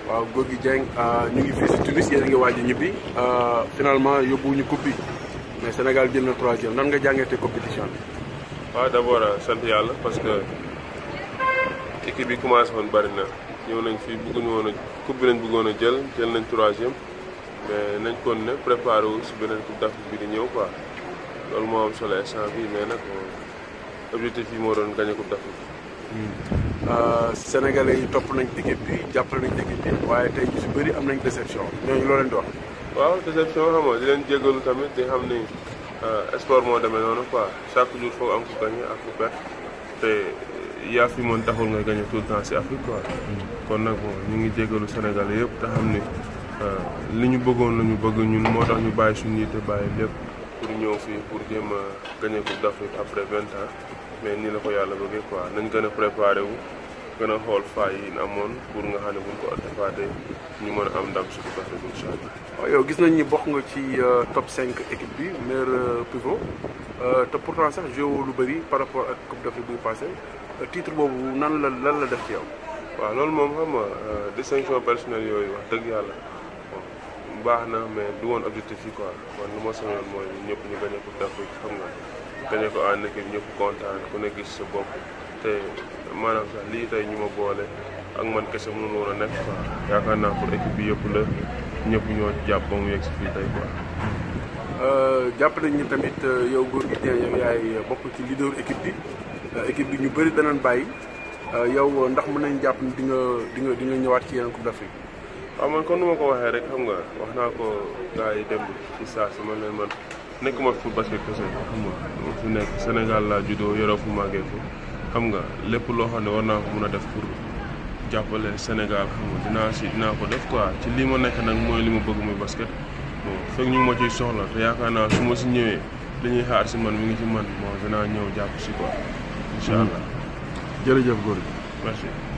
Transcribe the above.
waaw Gorgui Dieng ñu ngi fii si Tunis yéen a ngi waaj a ñibbi finalement yóbbuwuñu coupe bi mais Sénégal jël na troisième nan nga jàngatee compétition bi. waaw d' abord sant yàlla parce que équipe bi commencé woon bari na ñëw nañ fii bëgguñu woon a coupe bi lañ bëggoon a jël jël nañ troisième mais nañ kon ne préparé wu si beneen coupe d' Afrique bi di ñëw quoi loolu moo am solo instant bi mais nag objectif yi moo doon gagné coupe d' Afrique. Sénégalais yi topp nañ équipe bi jàppale nañ équipe bi waaye tey ñu si bëri am nañ déception ñooñu loo leen di wax. waaw déception xam nga di leen jégalu tamit di xam ni sport moo demee noonu quoi chaque jour foog am ku gagné ak ku perte te yaa fi moon taxul nga gagné tout le temps si Afrique quoi. kon nag bon ñu ngi jégalu Sénégal yëpp te xam ni li ñu bëggoon la ñu bëgg ñun moo tax ñu bàyyi suñu yitte bàyyi lépp pour ñëw fii pour jéem a gagné coupe d'Afrique après vingt ans mais nii la ko yàlla bëggee quoi nañ gën a préparé wu gën a xool faay yi ñu amoon pour nga xam ne buñ ko defaatee ñu mën a am ndam si coupe d'Afrique incha allah. waaw yow gis nañ ni bokk nga ci top 5 équipe bi meilleur pivot te pourtant sax joué lu bëri par rapport ak coupe d'Afrique bi passé titre boobu nan la lan la def ci yow. waaw loolu moom xam nga distinction personnelle yooyu wax dëgg yàlla bon baax na mais du woon objectif yi quoi man lu ma sañoon mooy ñëpp ñu gagné coupe d'Afrique xam nga gagné ko en équipe ñëpp kontaan ku ne gis sa bopp te maanaam sax lii tey ñu ma boole ak man kese mënul woon a nekk quoi yaakaar naa pour équipe bi yëpp la ñëpp ñoo jàpp ba mu yegg si fii tey quoi. jàpp nañ ni tamit yow Gorgui Dieng yow yaay bokk ci leader équipe bi équipe bi ñu bëri danañ bàyyi yow ndax mën nañ jàpp ni di nga di nga di nga ñëwaat ci yeneen coupe d'Afrique. waaw man kon nu ma ko waxee rek xam nga wax naa ko gars yi dem ci saa si man leen man nekkuma fi pour basket kese xam nga dama fi nekk Sénégal laa juddoo yoroo fu màggee fu xam nga lépp loo xam ne war naa ko mun a def pour jàppale Sénégal xam nga dinaa si dinaa ko def quoi ci lii ma nekk nag mooy li ma bëgg muy basket bon fekk ñu ngi ma ciy soxla te yaakaar naa su ma si ñëwee li ñuy xaar si man mi ngi ci man bon dinaa ñëw jàpp si quoi incha allah. jërëjëf Gorgui. merci.